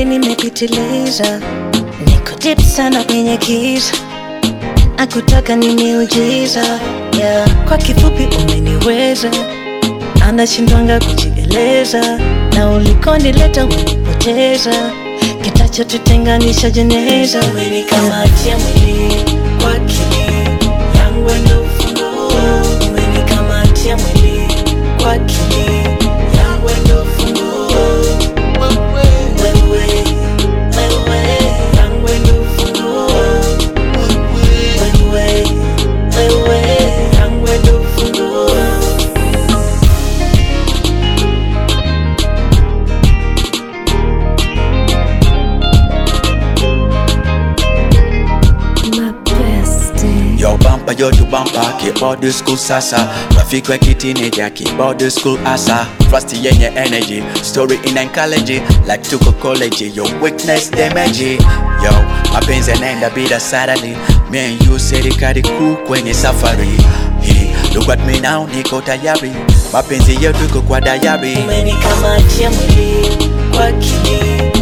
kweli nimepitiliza, niko deep sana kwenye giza, akutaka ni miujiza yeah. Kwa kifupi umeniweza, anashindwanga kujieleza, na ulikonileta umenipoteza, kitachotutenganisha jeneza. Umenikamatia mwili kwa akili yangu ndo ufunguo, umenikamatia mwili kwa akili yangu ndo ufunguo wewe, wewe, yangu ndo ufunguo wewe, wewe, yangu ndo ufunguo My bestie. Yo bumper yo to bumper keyboard school sasa Rafiki wa kitineja keyboard school asa Trust yenye energy story in oncology like tuko college yo weakness damage Yo mapenzi yanaenda bila salary Me and you serikali kuu kwenye safari Hey, look at me now niko tayari mapenzi yetu iko kwa dayari umenikamatia mwili kwa akili